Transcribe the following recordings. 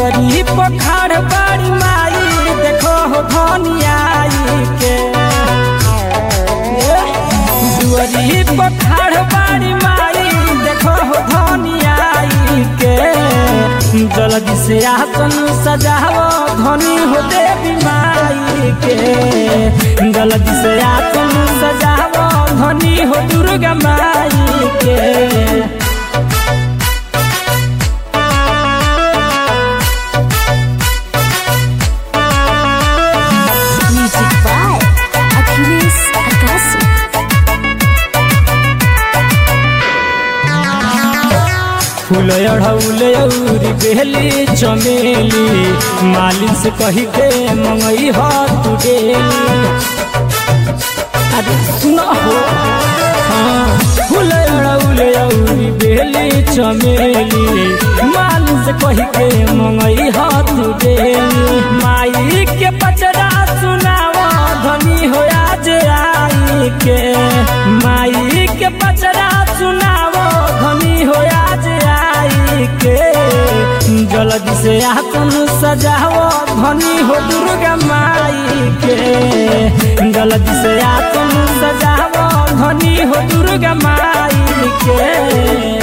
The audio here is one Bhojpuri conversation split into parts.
दुअरी पखाड़ बाड़ी माई देखो हो धनियाई के दुअरी पखाड़ बाड़ी माई देखो हो धनियाई के जल्दी से आसन सजाओ धनी हो देवी माई के जल्दी से आसन सजाओ धनी हो दुर्गा माई के Music by Achilles Akasi. फूल अढ़ौले औरी बेली चमेली मालिन से कही के मंगई ह तू डेली अरे सुना हो हाँ फूल अढ़ौले औरी बेली चमेली मालिन से कही के मंगई ह तू डेली माई के पचरा सुनावा धनी हो आज आई के माई के पचरा सुनावो धनी हो आज आई के जल्दी से आसन सजाओ धनी हो दुर्गा माई के जल्दी से आसन सजाओ धनी हो दुर्गा माई के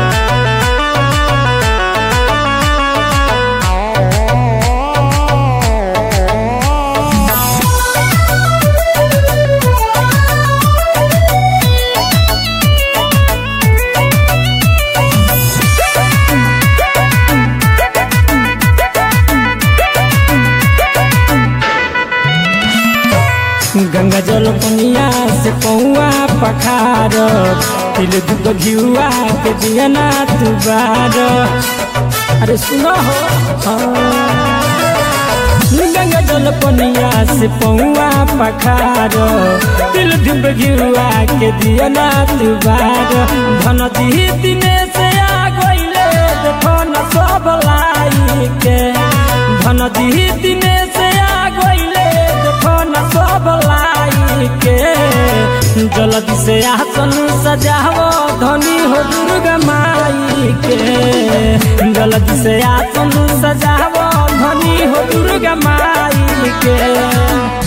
गंगा जल पनिया से पौआ पखार तिल दुख घिउआ के दियना तुबार अरे सुनो हो हाँ। गंगा जल पनिया से पौआ पखार तिल धुप घिउआ के दियना तुबार धन दी दिने से आ गइले देखो न सब लाई के धन दी दिने से आ गइले देखो न सब लाई के जल्दी से आसन सजाओ धनी हो दुर्गा माई के जल्दी से आसन सजाओ धनी हो दुर्गा माई के